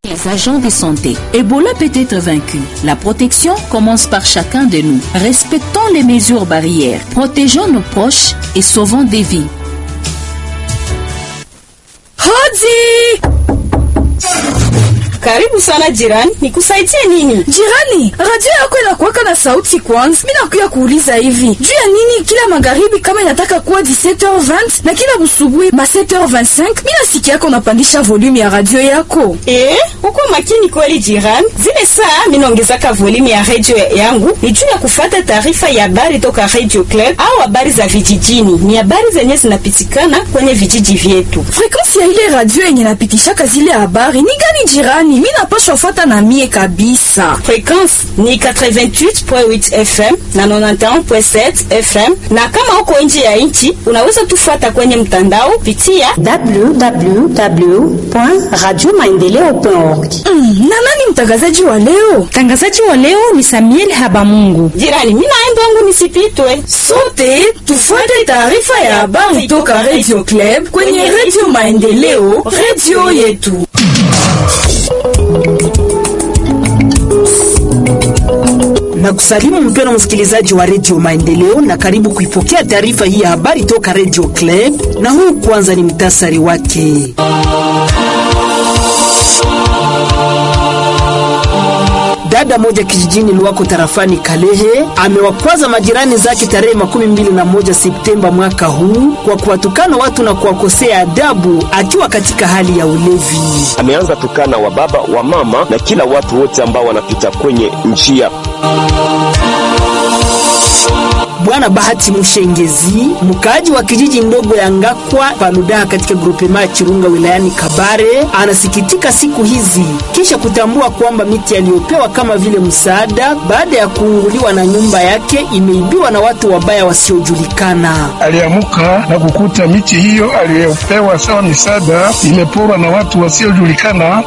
les agents de santé. Ebola peut être vaincu. La protection commence par chacun de nous. Respectons les mesures barrières, protégeons nos proches et sauvons des vies. Hodi! Karibu sana jirani, nikusaidie nini? Jirani, radio yako inakuwaka na sauti kwanza. Mimi nakuya kuuliza hivi, juu ya nini kila magharibi kama inataka kuwa 17h20 na kila busubuhi ma 7h25 mimi nasikia yako unapandisha volume ya radio yako? Eh, uko makini kweli jirani. Zile saa mimi naongezaka volume ya radio yangu ni juu ya kufuata taarifa ya habari toka Radio Club au habari za vijijini. Ni habari zenye zinapitikana kwenye vijiji vyetu. Frequensi ya ile radio yenye napitishaka zile habari ni gani jirani? Mimi napashwa fuata na mie kabisa. Frequensi ni 88.8 FM na 91.7 FM, na kama uko nje ya nchi unaweza tufuata kwenye mtandao pitia www.radiomaendeleo.org. Mm, na nani mtangazaji wa leo? Mtangazaji wa leo ni Samuel Habamungu. jirani. Mimi naenda wangu nisipitwe. Sote tufuate taarifa ya habari toka Radio Club kwenye Radio Maendeleo, radio yetu. na kusalimu mpeno msikilizaji wa redio Maendeleo na karibu kuipokea taarifa hii ya habari toka redio Club, na huu kwanza ni mtasari wake. Dada moja kijijini Luwako tarafani Kalehe amewakwaza majirani zake tarehe makumi mbili na moja Septemba mwaka huu kwa kuwatukana watu na kuwakosea adabu akiwa katika hali ya ulevi. ameanza tukana wa baba wa mama na kila watu wote ambao wanapita kwenye njia. Bwana Bahati Mushengezi, mkaaji wa kijiji ndogo ya Ngakwa Paludaha katika grupema ya Chirunga wilayani Kabare, anasikitika siku hizi kisha kutambua kwamba miti aliyopewa kama vile msaada baada ya kuunguliwa na nyumba yake imeibiwa na watu wabaya wasiojulikana. aliamuka na kukuta miti hiyo aliyopewa sawa misaada imeporwa na watu wasiojulikana.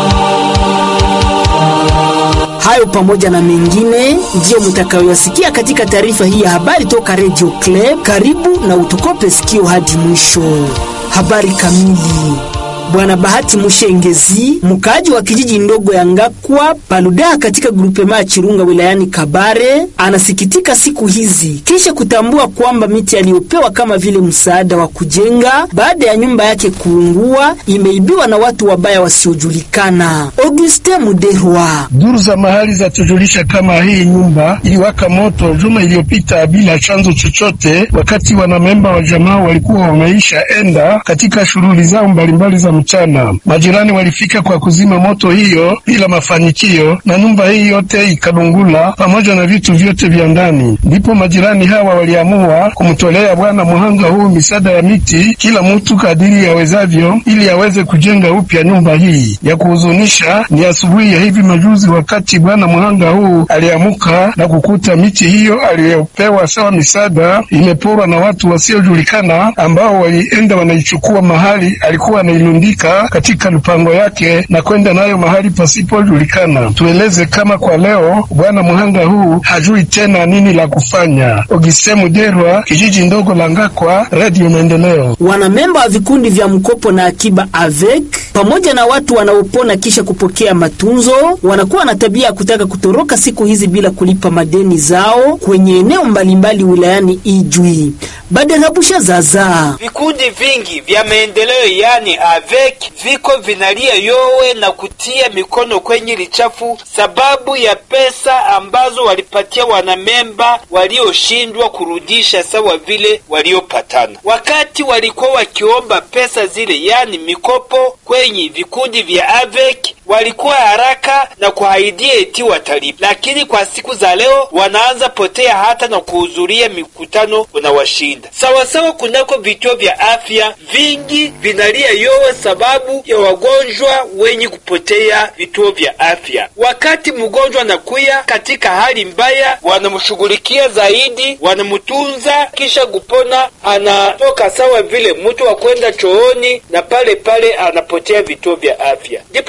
Hayo pamoja na mengine ndiyo mtakayoyasikia katika taarifa hii ya habari toka Radio Club. Karibu na utukope sikio hadi mwisho. Habari kamili. Bwana Bahati Mushengezi, mkaaji wa kijiji ndogo ya Ngakwa Paludaa katika grupema ya Chirunga wilayani Kabare, anasikitika siku hizi kisha kutambua kwamba miti aliyopewa kama vile msaada wa kujenga baada ya nyumba yake kuungua imeibiwa na watu wabaya wasiojulikana. Auguste Muderwa Duru za mahali zatujulisha kama hii nyumba iliwaka moto juma iliyopita bila chanzo chochote, wakati wanamemba wa jamaa walikuwa wameisha enda katika shughuli zao mbalimbali za mchana. Majirani walifika kwa kuzima moto hiyo bila mafanikio, na nyumba hii yote ikadungula pamoja na vitu vyote vya ndani. Ndipo majirani hawa waliamua kumtolea bwana muhanga huu misaada ya miti, kila mtu kadiri yawezavyo, ili aweze kujenga upya nyumba hii. Ya kuhuzunisha ni asubuhi ya hivi majuzi, wakati bwana muhanga huu aliamuka na kukuta miti hiyo aliyopewa sawa misaada imeporwa na watu wasiojulikana ambao walienda wanaichukua mahali alikuwa anailundika katika lupango yake na kwenda nayo mahali pasipojulikana. Tueleze kama kwa leo bwana muhanga huu hajui tena nini la kufanya. Ogiste Muderwa, kijiji ndogo la Ngakwa, Radio Maendeleo. wanamemba wa vikundi vya mkopo na akiba avec pamoja na watu wanaopona kisha kupokea matunzo wanakuwa na tabia ya kutaka kutoroka siku hizi bila kulipa madeni zao kwenye eneo mbalimbali wilayani Ijwi. Baderabusha zaza Vikundi vingi vya maendeleo yani avec viko vinalia yowe na kutia mikono kwenye lichafu sababu ya pesa ambazo walipatia wanamemba walioshindwa kurudisha sawa vile waliopatana. Wakati walikuwa wakiomba pesa zile yani mikopo kwenye vikundi vya avec walikuwa haraka na kuahidia eti watalipa, lakini kwa siku za leo wanaanza potea hata na kuhudhuria mikutano unawashinda. Sawasawa, kunako vituo vya afya vingi vinalia yowe sababu ya wagonjwa wenye kupotea vituo vya afya. Wakati mgonjwa anakuya katika hali mbaya, wanamshughulikia zaidi, wanamtunza, kisha kupona anatoka sawa vile mtu wa kwenda chooni, na pale pale anapotea vituo vya afya. Ndipo wanganga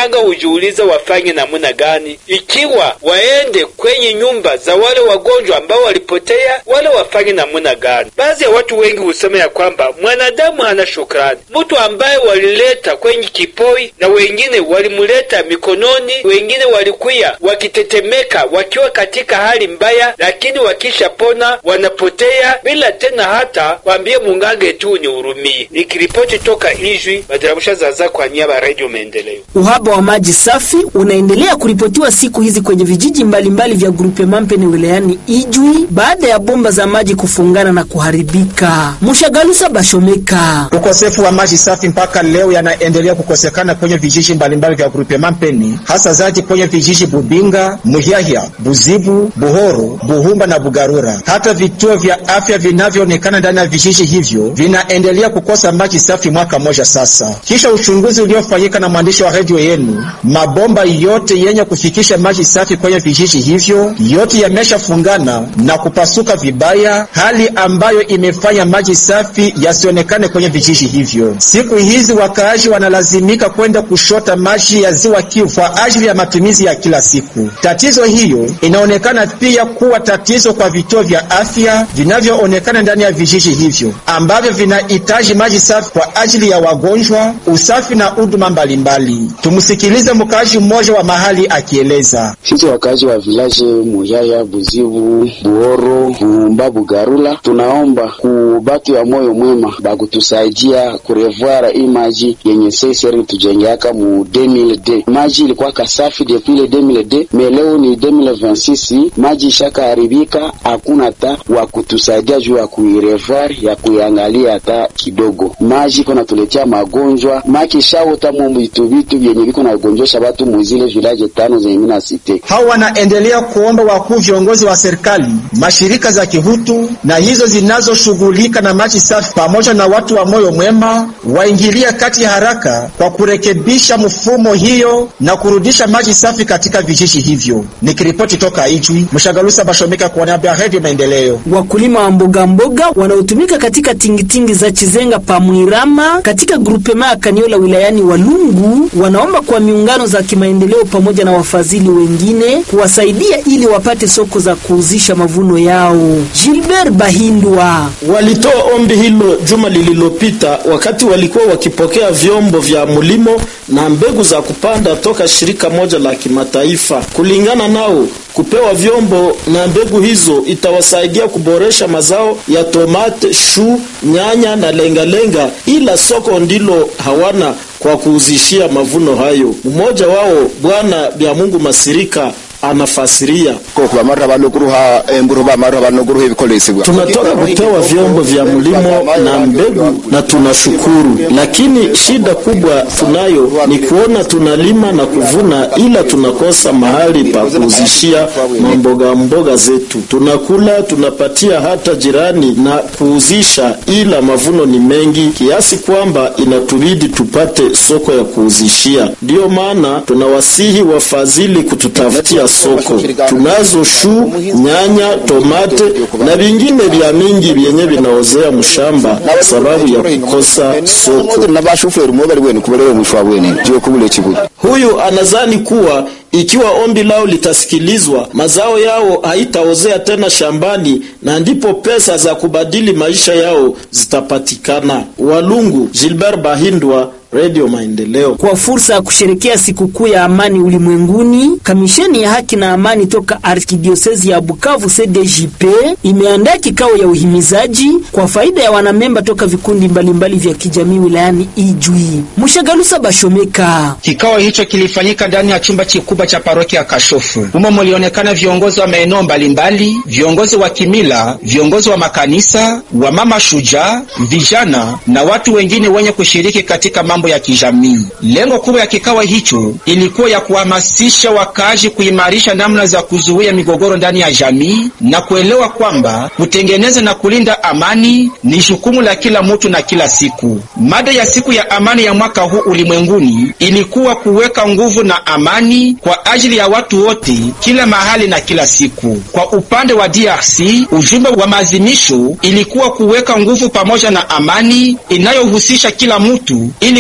waganga hujiuliza wafanye namna gani, ikiwa waende kwenye nyumba za wale wagonjwa ambao walipotea, wale wafanye namna gani? Baadhi ya watu wengi husema ya kwamba mwanadamu hana shukrani. Mtu ambaye walileta kwenye kipoi na wengine walimuleta mikononi, wengine walikuya wakitetemeka wakiwa katika hali mbaya, lakini wakishapona wanapotea bila tena hata kwambie munganga tu ni hurumie. Nikiripoti toka Ijwi, Madarabusha Zaza kwa niaba ya Radio Maendeleo. Uhaba wa maji safi unaendelea kuripotiwa siku hizi kwenye vijiji mbalimbali vya grupe Mampene wilayani Ijwi baada ya bomba za maji kufungana na kuharibika. Mushagalusa Bashomeka. Ukosefu wa maji safi mpaka leo yanaendelea kukosekana kwenye vijiji mbalimbali vya grupe Mampeni, hasa zaidi kwenye vijiji Bubinga, Muhyahya, Buzibu, Buhoro, Buhumba na Bugarura. Hata vituo vya afya vinavyoonekana ndani ya vijiji hivyo vinaendelea kukosa maji safi mwaka mmoja sasa. Kisha uchunguzi uliofanyika na mwandishi wa redio yenu, mabomba yote yenye kufikisha maji safi kwenye vijiji hivyo yote yameshafungana na kupasuka vibaya, hali ambayo imefanya maji safi yasionekane kwenye vijiji hivyo. Siku hizi wakaaji wanalazimika kwenda kushota maji ya ziwa Kivu kwa ajili ya matumizi ya kila siku. Tatizo hiyo inaonekana pia kuwa tatizo kwa vituo vya afya vinavyoonekana ndani ya vijiji hivyo ambavyo vinahitaji maji safi kwa ajili ya wagonjwa, usafi na huduma mbalimbali. Tumsikilize mkaaji mmoja wa mahali akieleza. Sisi wakaaji wa vilaje Muyaya, Buzibu, Buoro, Buumba, Bugarula, tunaomba ku batu ya moyo mwema bakutusaidia kurevwara hii maji yenye seseri tujengeaka mu 2000D. Maji ilikuwa kasafi depuis le 2000D, me leo ni 2026, maji ishaka haribika, hakuna ta wa kutusaidia juu ya kuirevoir ya kuiangalia hata kidogo. Maji iko natuletea magonjwa maki shawota mu vitu vitu vyenye viko na ugonjosha batu muzile vilaje tano zenye mina site. Hao wanaendelea kuomba wakuu viongozi wa serikali, mashirika za kihutu na hizo zinazoshughulika na maji safi pamoja na watu wa moyo mwema waingilia kati haraka kwa kurekebisha mfumo hiyo na kurudisha maji safi katika vijiji hivyo. Nikiripoti toka Ijwi, Mshagalusa Bashomeka kwa niaba ya Radio Maendeleo. Wakulima wa mboga mboga wanaotumika katika tingitingi za Chizenga Pamwirama katika grupema ya Kaniola wilayani Walungu wanaomba kwa miungano za kimaendeleo pamoja na wafadhili wengine kuwasaidia ili wapate soko za kuuzisha mavuno yao. Gilbert Bahindwa walitoa ombi hilo juma lililopita wakati walikuwa wakipokea vyombo vya mulimo na mbegu za kupanda toka shirika moja la kimataifa. Kulingana nao, kupewa vyombo na mbegu hizo itawasaidia kuboresha mazao ya tomate, shu, nyanya na lengalenga, ila soko ndilo hawana kwa kuuzishia mavuno hayo. Mmoja wao Bwana Byamungu Masirika anafasiria tunatoka kupewa vyombo vya mlimo na mbegu na tunashukuru, lakini shida kubwa tunayo ni kuona tunalima na kuvuna, ila tunakosa mahali pa kuuzishia mamboga mboga zetu. Tunakula tunapatia hata jirani na kuuzisha, ila mavuno ni mengi kiasi kwamba inatubidi tupate soko ya kuuzishia. Ndiyo maana tunawasihi wafadhili kututafutia soko. Tunazo shu, nyanya, tomate na vingine vya mingi vyenye vinaozea mshamba sababu ya kukosa soko. Huyu anazani kuwa ikiwa ombi lao litasikilizwa, mazao yao haitaozea tena shambani na ndipo pesa za kubadili maisha yao zitapatikana. Walungu, Gilbert Bahindwa, Radio Maendeleo. Kwa fursa ya kusherekea sikukuu ya amani ulimwenguni, kamisheni ya haki na amani toka arkidiosezi ya Bukavu CDJP imeandaa kikao ya uhimizaji kwa faida ya wanamemba toka vikundi mbalimbali vya kijamii wilayani Ijwi. Mshagalusa Bashomeka. Kikao hicho kilifanyika ndani ya chumba kikubwa cha parokia ya Kashofu. Humo mulionekana viongozi wa maeneo mbalimbali, viongozi wa kimila, viongozi wa makanisa, wa mama shujaa, vijana na watu wengine wenye kushiriki katika mambo ya kijamii. Lengo kubwa ya kikao hicho ilikuwa ya kuhamasisha wakaaji kuimarisha namna za kuzuia migogoro ndani ya jamii na kuelewa kwamba kutengeneza na kulinda amani ni jukumu la kila mtu na kila siku. Mada ya siku ya amani ya mwaka huu ulimwenguni ilikuwa kuweka nguvu na amani kwa ajili ya watu wote kila mahali na kila siku. Kwa upande wa DRC, ujumbe wa maazimisho ilikuwa kuweka nguvu pamoja na amani inayohusisha kila mtu ili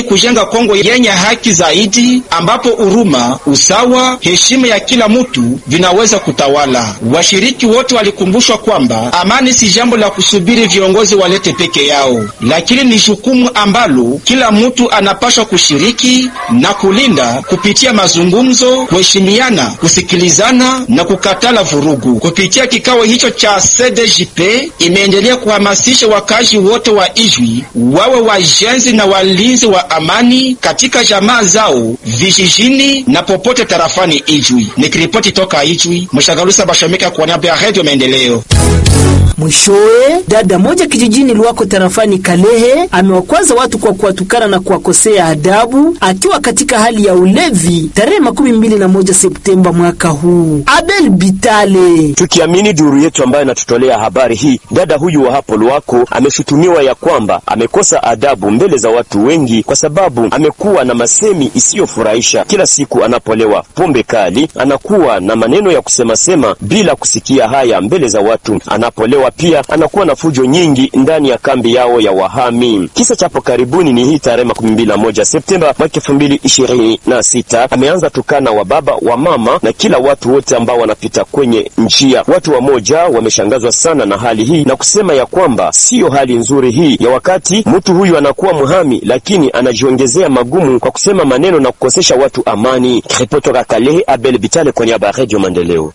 kujenga Kongo yenye haki zaidi, ambapo huruma, usawa, heshima ya kila mtu vinaweza kutawala. Washiriki wote walikumbushwa kwamba amani si jambo la kusubiri viongozi walete peke yao, lakini ni jukumu ambalo kila mtu anapaswa kushiriki na kulinda kupitia mazungumzo, kuheshimiana, kusikilizana na kukatala vurugu. Kupitia kikao hicho cha CDJP imeendelea kuhamasisha wakazi wote wa Ijwi wawe wajenzi na walinzi wa amani katika jamaa zao vijijini na popote tarafani Ijwi. Nikiripoti toka Ijwi, Mshagalusa Bashomeka kwa niaba ya Radio Maendeleo. Mwishowe, dada moja kijijini Luwako tarafani Kalehe amewakwaza watu kwa kuwatukana na kuwakosea adabu akiwa katika hali ya ulevi tarehe makumi mbili na moja Septemba mwaka huu. Abel Bitale. Tukiamini duru yetu ambayo inatutolea habari hii, dada huyu wa hapo Luwako ameshutumiwa ya kwamba amekosa adabu mbele za watu wengi, kwa sababu amekuwa na masemi isiyofurahisha. Kila siku anapolewa pombe kali, anakuwa na maneno ya kusemasema bila kusikia haya mbele za watu. Anapolewa pia anakuwa na fujo nyingi ndani ya kambi yao ya wahami. Kisa chapo karibuni ni hii tarehe makumi mbili na moja Septemba mwaka elfu mbili ishirini na sita ameanza tukana wa baba wa mama na kila watu wote ambao wanapita kwenye njia. Watu wamoja wameshangazwa sana na hali hii na kusema ya kwamba siyo hali nzuri hii ya wakati mtu huyu anakuwa muhami, lakini anajiongezea magumu kwa kusema maneno na kukosesha watu amani. Ripoti toka Kalehe, Abel Bitale kwa niaba ya Radio Maendeleo.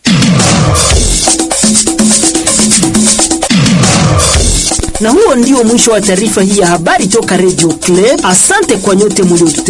Na huo ndio mwisho wa taarifa hii ya habari toka Radio Club. Asante kwa nyote mliotute